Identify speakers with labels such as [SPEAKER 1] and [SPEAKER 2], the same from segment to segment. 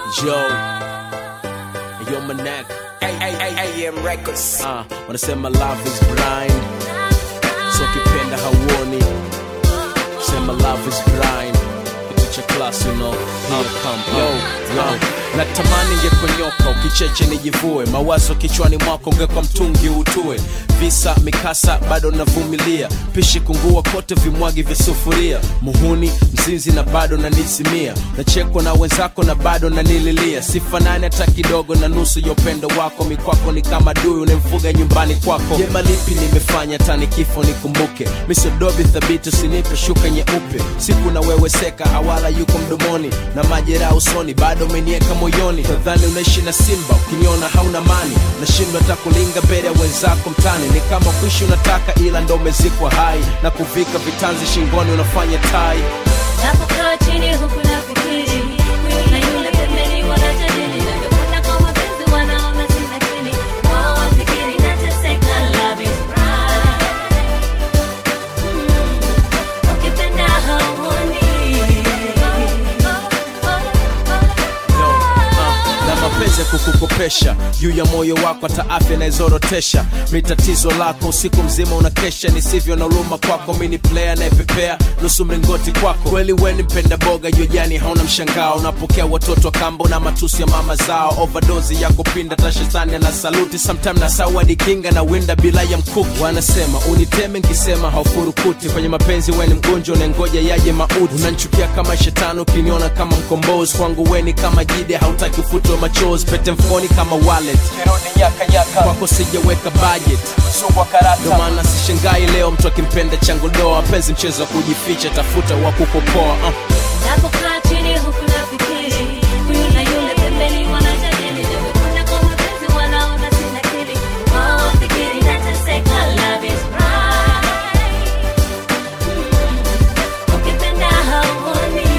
[SPEAKER 1] Yo, yo Manek,
[SPEAKER 2] AM Records.
[SPEAKER 1] ah, wanasema love is blind, so kipenda hauoni, sema love is blind, kitu cha class you know, here come, yo, yo. Natamani ngekonyoka ukicheche nijivue, mawazo kichwani mwako ungekwa mtungi utue, visa mikasa bado navumilia, pishi kungua kote vimwagi vya sufuria, muhuni mzinzi na bado nanizimia, nachekwa na wenzako na bado nanililia, sifanani hata kidogo na nusu ya upendo wako, mikwako ni kama dui unemfuga nyumbani kwako. Jema lipi nimefanya tani kifo nikumbuke, misodobi thabiti usinipe shuka nyeupe, siku na wewe seka hawala yuko mdomoni na majeraha usoni, bado umenieka moyoni, nadhani unaishi na simba, ukiniona hauna mani, nashindwa hata kulinga mbele ya wenzako mtani, ni kama kuishi unataka ila ndo umezikwa hai, na kuvika vitanzi shingoni unafanya tai
[SPEAKER 3] Napokaa chini huku nafikiri na yule pembeni wanajadili navyopenda kwa mapenzi wanaona sina akili wao wafikiri nateseka love is right Mm, ukipenda hauoni
[SPEAKER 1] Ah, na mapenzi ya kukukopesha juu ya moyo wako hata afya naizorotesha mitatizo lako usiku mzima unakesha nisivyo na uluma kwako mini player naepepea nusu mlingoti kwako kweli weni mpenda boga jojani hauna mshangao unapokea watoto wa kambo na matusi ya mama zao overdozi ya kupinda tashetani na saluti sometime na sawadi kinga na winda bila ya mkuki wanasema uniteme nkisema haufurukuti kwenye mapenzi weni mgonjwa unengoja yaje mauti unanchukia kama shetani ukiniona kama mkombozi kwangu weni kama jide hautaki ufutwe machozi pete mfoni kama wallet kwako sijaweka budget ndo maana sishangai leo mtu akimpenda changu doa penzi mchezo wa kujificha tafuta wa kukopoa uh.
[SPEAKER 3] Napokaa chini huku nafikiri na yule pembeni wanajadili navyopenda kwa mapenzi wanaona sina akili wao wafikiri nateseka love is right Mm, ukipenda hauoni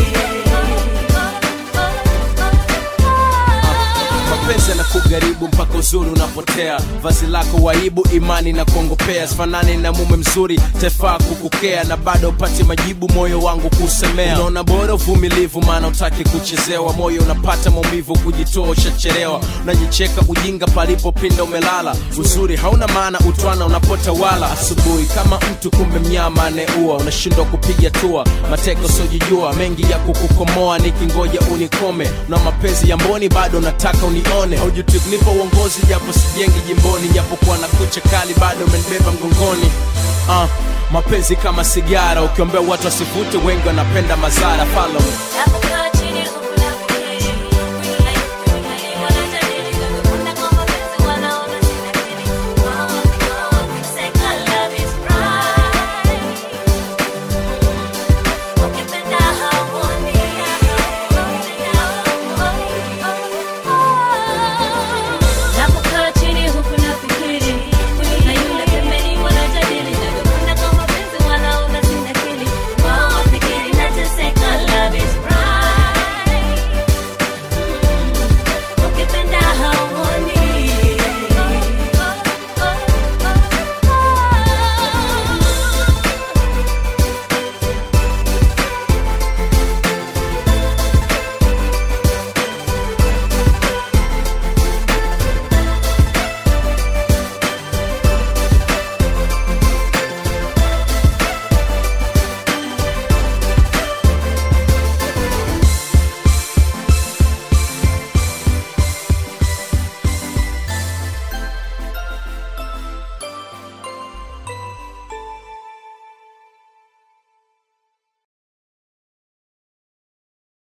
[SPEAKER 1] mapenzi yanakugaribu mpaka uzuri unapotea vazi lako waibu imani na kuongopea sifanani na mume mzuri tefaa kukukea na bado upati majibu moyo wangu kusemea unaona bora uvumilivu maana utaki kuchezewa moyo unapata maumivu kujitoa ushachelewa unajicheka ujinga palipopinda umelala uzuri hauna maana utwana unapotawala asubuhi kama mtu kumbe mnyama aneua unashindwa kupiga tua mateko sojijua mengi ya kukukomoa nikingoja unikome na mapenzi ya mboni bado nataka unione haujutiknipa uongozi japo sijengi jimboni japokuwa na kucha kali bado umenibeba mgongoni uh, mapenzi kama sigara ukiombea watu wasivute wengi wanapenda mazara follow me.
[SPEAKER 3] Napokaa